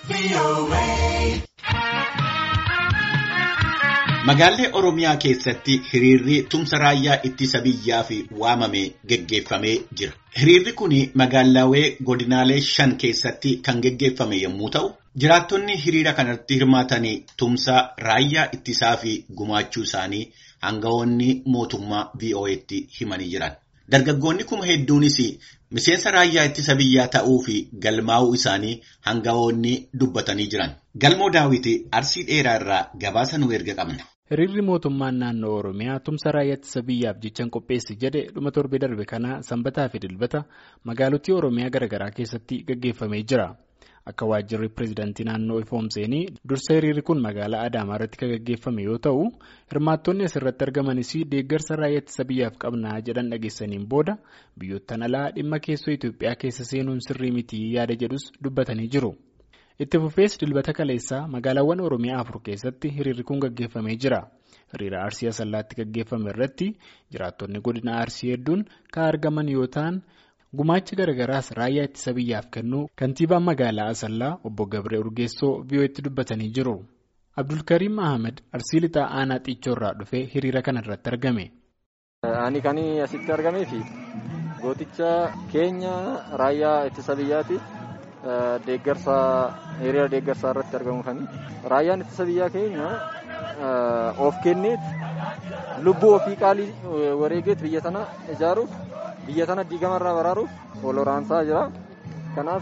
Magaallee Oromiyaa keessatti hiriirri tumsa raayyaa ittisa biyyaaf waamame geggeeffamee jira. Hiriirri kun magaalaawwan godinaalee shan keessatti kan geggeeffame yommuu ta'u, jiraattonni hiriira kanatti hirmaatan tumsa raayyaa ittisaaf gumaachuu isaanii aangawoonni mootummaa VOA'tti himanii jiran. Dargaggoonni kuma hedduunis miseensa raayyaa ittisa biyyaa ta'uu fi galmaa'uu isaanii aangawoonni dubbatanii jiran. Galmoo daawwiti arsii dheeraa irraa gabaasa nu erga qabna. Hiriirri mootummaan naannoo Oromiyaa tumsa raayyaa ittisa biyyaaf jechaan qopheessi jedhe dhuma torbee darbe kana sanbataa fi dilbata magaalotni Oromiyaa garaagaraa keessatti gaggeeffamee jira. Akka waajjirri pireezidaantii naannoo ifoomseenii dursa hiriirri kun magaalaa Adaamaa irratti kan gaggeeffame yoo ta'u hirmaattonni asirratti argamanis deeggarsa raayyaa ittisa biyyaaf qabnaa jedhan dhageessaniin booda biyyoottan alaa dhimma keessoo Itoophiyaa keessa seenuun sirrii miti yaada jedhus dubbatanii jiru. Itti fufees dilbata kaleessaa magaalaawwan Oromiyaa afur keessatti hiriirri kun gaggeeffamee jira. Hiriira Arsii Asallaatti gaggeeffame irratti jiraattonni godina Arsii hedduun kan argaman yoo ta'an gumaacha garagaraas raayyaa ittisa biyyaaf kennuu kantiibaan magaalaa Asallaa obbo Gabree Urgeessoo VOA'tti dubbatanii jiru. Abdulkariim Ahmed Arsii lixaa aanaa xiichoorraa dhufee hiriira kana irratti argame. Ani kan asitti argamee fi gooticha keenya raayyaa ittisa biyyaati. Deeggarsa hiriira deeggarsaa irratti argamu kan raayyaan ittisa biyyaa keenya of kenneet lubbuu ofii qaalii wareegeet biyya tana ijaaruuf biyya tana diigamarraa baraaruuf wal waraansaa jira. Kanaaf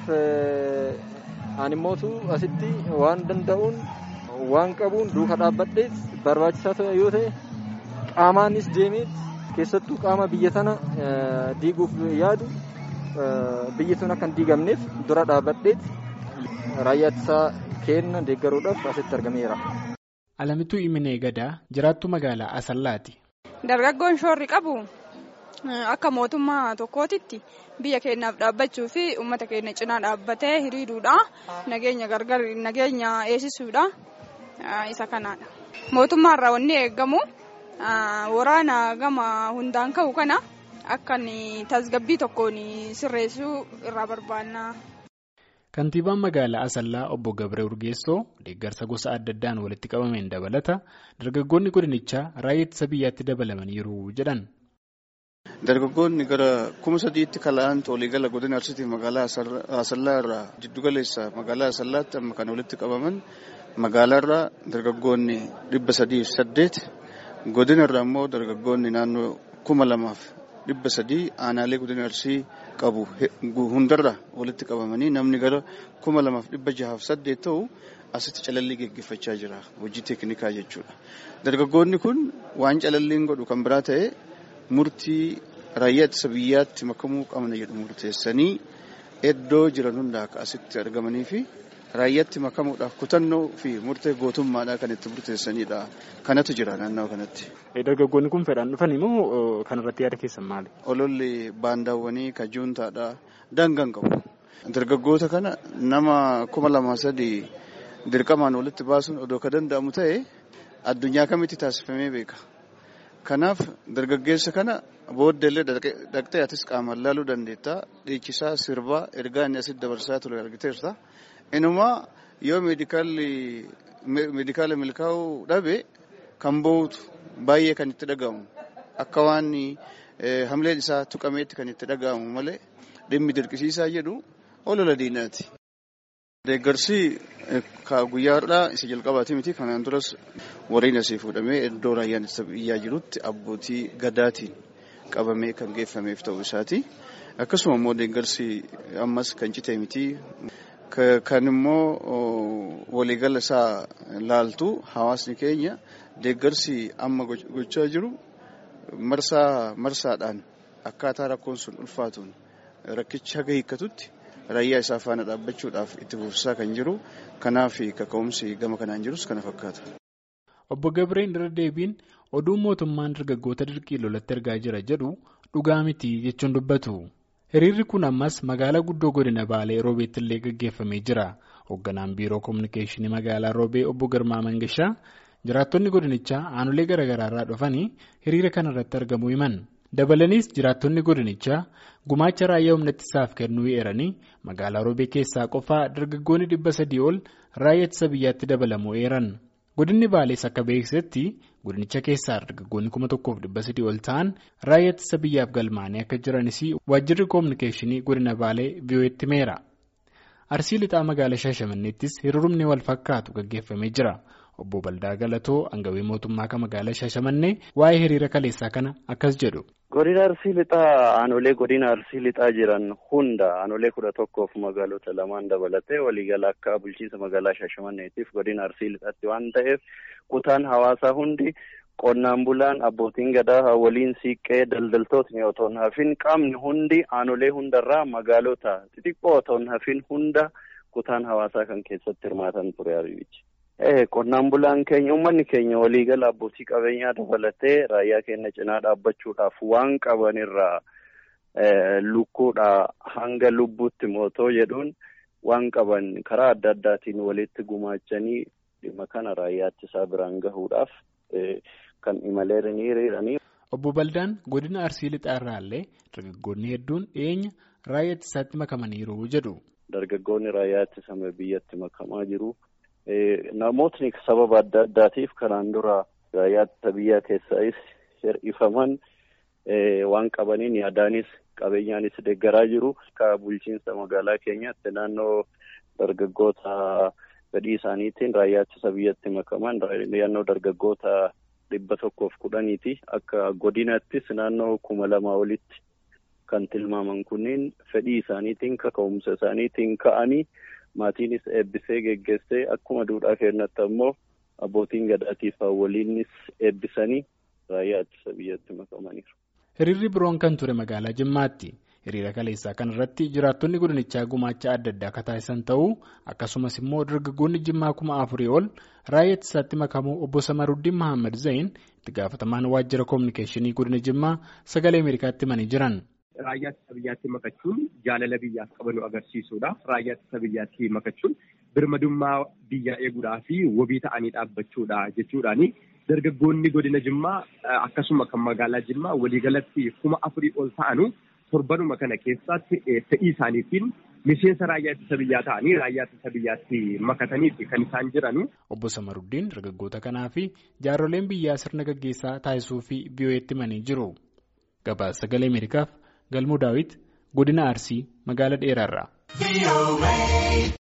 ani immootu asitti waan danda'uun waan qabuun duuka dhaabbadheet barbaachisaa ta'e yoo ta'e qaamaanis deemeet keessattuu qaama biyya tana diiguuf yaadu. biyyi sun akka hin diigamneef dura dhaabbadheet raayyaa ittisaa kenna deeggaruudhaaf asitti argameera. Alamituu Iminee Gadaa jiraattu magaalaa Asallaati. Dargaggoon shoorri qabu akka mootummaa tokkootitti biyya keenyaaf dhaabbachuu fi uummata keenya cinaa dhaabbatee hiriiruudha. Nageenya gargar nageenya eegsisuudha. Isa kanaadha. Mootummaarraa wanni eegamu waraana gama hundaan ka'u kana. Akka tasgabbii tokkoon sirreessuu irraa barbaanna. Kantiibaan magaalaa Asallaa obbo Gabree Urgeessoo deeggarsa gosa adda addaan walitti qabameen dabalata dargaggoonni godinichaa raayyaa ittisa biyyaatti dabalamaniiru jedhan. Dargaggoonni gara kuma sadiitti kala'aantu waliigala godina Arsiitiif magaalaa Asallaa irraa jiddugaleessa magaalaa Asallaatti amma kan walitti qabaman magaalaa irraa dargaggoonni dhibba sadiif saddeet godina irraa immoo dargaggoonni naannoo kuma lamaaf. dhibba sadii aanaalee godina arsii qabu hundarra walitti qabamanii namni gara kuma lamaaf dhibba jahaaf saddeet ta'u asitti calallii geggeeffachaa jira hojii teeknikaa jechuudha. Dargaggoonni kun waan calalliin godhu kan biraa ta'e murtii raayyaa ittisa biyyaatti makamuu qabna jedhu murteessanii iddoo jiran hundaa akka asitti argamanii fi raayyaatti makamuudhaaf kutannoo fi murtee gootummaadhaa kan itti murteessanidha. Kanatu jira naannoo kanatti. Dargaggoonni kun fedhaan dhufanii moo kanarratti yaada keessan maali? Ololli baandaawwanii kajuuntaadha daangaan qabu. Dargaggoota kana nama kuma lama sadii dirqamaan walitti baasuun odoo ka danda'amu ta'e addunyaa kamitti taasifamee beeka. Kanaaf dargaggeessa kana booddeellee dhaqxee atis qaamaan laaluu dandeetta. Dhiichisaa sirbaa ergaa inni asitti dabarsaa ture argiteerta. Inumaa yoo meedikaala milkaa'uu dhabe kan bo'uutu baay'ee kan itti dhagahamu akka waan hamleen isaa tuqameetti kan itti dhagahamu malee dhimmi dirqisiisaa jedhu olola diinaati. Deeggarsi guyyaa har'aa isa jalqabaati miti kanaan duras warreen asii fuudhamee iddoo raayyaan ittisa biyyaa jirutti abbootii gadaatiin qabamee kan geeffameef ta'uu isaati. Akkasuma immoo deeggarsi ammas kan cite miti. Kan immoo waliigala isaa laaltu hawaasni keenya deeggarsi amma gochaa jiru marsaa marsaadhaan akkaataa rakkoon sun ulfaatuun rakkicha haga hiikkatutti raayyaa isaa faana dhaabbachuudhaaf itti fufsiisaa kan jiru kanaaf kaka'umsi gama kanaan jirus kana fakkaata. Obbo Gabreen irra deebiin oduun mootummaan dargaggoota dirqii lolatti ergaa jira jedhu dhugaa miti jechuun dubbatu. Hiriirri kun ammas magaalaa guddoo godina Baalee Roobeetti illee gaggeeffamee jira. Hoogganaan biiroo kominikeeshinii magaalaa Roobee obbo Girmaa Mangashaa jiraattonni godinichaa aanolee garaagaraa irraa dhufanii hiriira kana irratti argamuu himan. Dabalaniis jiraattonni godinichaa gumaacha raayyaa humna ittisaaf kennuu eeranii magaalaa roobee keessaa qofaa dargaggoonni dhibba sadii ol raayyaa ittisa biyyaatti dabalamuu eeran. Godinni Baalees akka beeksisetti godinicha keessaa dargaggoonni kuma tokkoof dhibba sadii ol ta'an raayyaa ittisa biyyaaf galmaanii akka jiranis waajjirri koominikeeshinii godina Baalee VOA'tti himeera. Arsii lixaa magaalaa Shaashamanneettis hiriirumni wal fakkaatu gaggeeffamee jira. Obbo Baldaa Galatoo aangawii mootummaa kan magaalaa Shaashamannee waa'ee hiriira kaleessaa kana akkas jedhu. Godina Arsii lixaa aanolee godina Arsii lixaa jiran hunda aanolee kudha tokkoof magaalota lamaan dabalatee waliigala akka bulchiinsa magaalaa Shaashamanneetiif godina Arsii lixaatti waan ta'eef kutaan hawaasaa hundi qonnaan bulaan abbootiin gadaa waliin siiqqee daldaltootni otoo hin hafin qaamni hundi aanolee hundarraa magaalota xixiqqoo otoo hin hafin hunda kutaan hawaasaa kan keessatti hirmaatan ture ariibichi. Qonnaan bulaan keenya uummanni keenya waliigala abbootii qabeenyaa dabalatee raayyaa keenya cinaa dhaabbachuudhaaf waan qabanirraa lukkuudha hanga lubbuutti mootoo jedhuun waan qaban karaa adda addaatiin walitti gumaachanii dhimma kana raayyaa ittisaa biraan gahuudhaaf kan imalee hiriiranii. Obbo Baldaan godina Arsii lixaa irraallee dargaggoonni hedduun dhiyeenya raayyaa ittisaatti makamaniiru jedhu. Dargaggoonni raayyaa ittisa biyyatti makamaa jiru. Namootni sababa adda addaatiif kanaan dura raayyaa ittisa biyyaa keessaayis hir'ifaman waan qabaniin yaadaanis qabeenyaanis deeggaraa jiru. Akka bulchiinsa magaalaa keenyaatti naannoo dargaggoota fedhii isaaniitiin raayyaa ittisa biyyatti makaman naannoo dargaggoota dhibba tokkoof kudhaniiti. Akka godinattis naannoo kuma lamaa olitti kan tilmaaman kunniin fedhii isaaniitiin kaka'umsa isaaniitiin ka'anii. Maatiinis eebbisee geggeessee akkuma duudhaa keenyatti ammoo abbootiin gadaatiif waliinis eebbisanii raayyaa ittisa biyyatti makamaniiru. Hiriirri biroon kan ture magaalaa Jimmaatti. Hiriira kaleessaa kana irratti jiraattonni godinichaa gumaacha adda addaa akka taasisan ta'uu akkasumas immoo dargaggoonni Jimmaa kuma afurii ol raayyaa ittisaatti makamuu obbo Samaruddin Mahammad Zayin itti gaafatamaan waajjira koominikeeshinii godina Jimmaa sagalee Ameerikaatti himanii jiran. Raayyaa ittisa biyyaatti makachuun jaalala biyyaaf qabanu agarsiisuudha. Raayyaa ittisa biyyaatti makachuun birmadummaa biyyaa eeguudhaa fi wabii ta'anii dhaabbachuudha jechuudhaani. Dargaggoonni godina Jimmaa akkasuma kan magaalaa Jimmaa waliigalatti kuma afurii ol ta'anu torbanuma kana keessatti fedhii isaaniitiin miseensa raayyaa ittisa biyyaa ta'anii raayyaa ittisa biyyaatti makataniiti kan isaan jiranu. Obbo Samaruddin dargaggoota kanaa fi jaarroleen biyyaa sirna gaggeessaa taasisuu fi VOA'tti himanii jiru. Gabaasa sagalee Ameerikaaf. Galmuu Daawit godina Arsii magaalaa dheeraarraa.